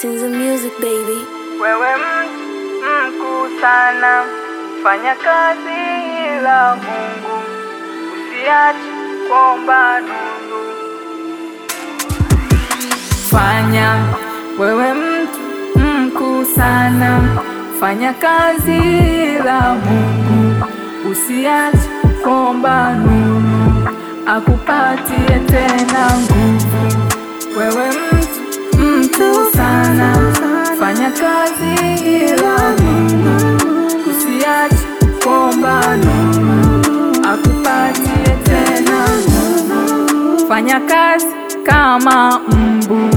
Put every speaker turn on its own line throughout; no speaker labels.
Sinza music baby.
Wewe mtu mkuu sana, fanya kazi la Mungu, usiache kuomba nuru. Fanya wewe mtu mkuu sana, fanya kazi la Mungu, usiache kuomba nuru, akupatie tena nguvu. Wewe mtu mkuu sana, fanya kazi la Mungu, usiache kuomba nuru, akupatie tena nguvu. Fanya kazi kama mbu,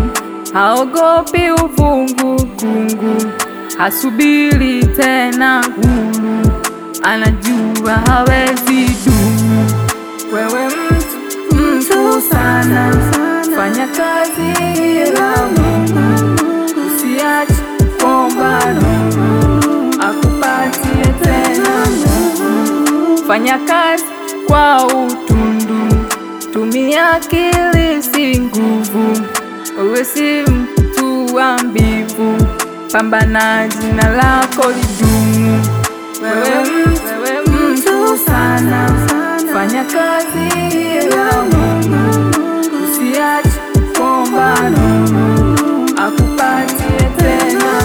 haogopi ufungukungu, hasubiri tena huru, anajua hawezi dumu. Wewe mtu mtu sana, fanya kazi la Mungu, usiache kuomba nuru, akupatie tena nguvu. Fanya kazi kwa utundu, tumia akili si nguvu, wewe si mtu wa mbivu, pambana jina lako lidumu. Wewe mtu mtu sana, fanya kazi la Mungu, usiache kuomba nuru, akupatie tena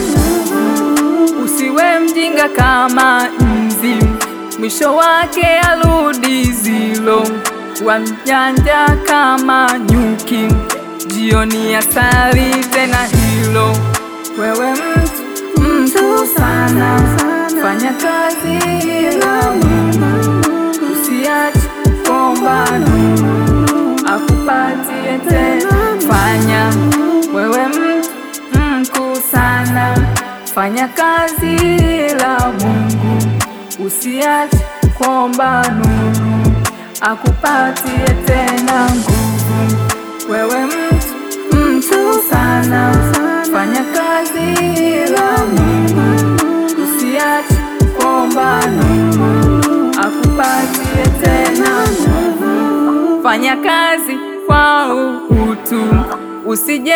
nguvu. Usiwe mjinga kama nzi, mwisho wake arudi zilo. Wa mjanja kama nyuki, jioni asali tena hilo. Wewe mtu mtu sana, fanya kazi la Mungu, usiache kuomba nuru, akupatie tena. Fanya wewe mtu mkuu sana, fanya kazi la Mungu, usiache kuomba nuru, akupatie tena nguvu. Wewe mtu mtu sana, fanya kazi la Mungu, usiache kuomba nuru, akupatie tena nguvu. Fanya kazi kwa utu, usije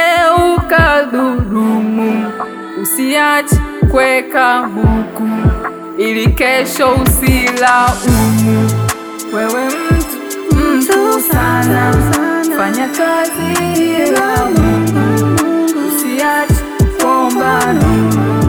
ukadhulumu, usiache kweka buku ili kesho usilaumu. Wewe mtu mtu sana, fanya kazi la Mungu, usiache kuomba nuru,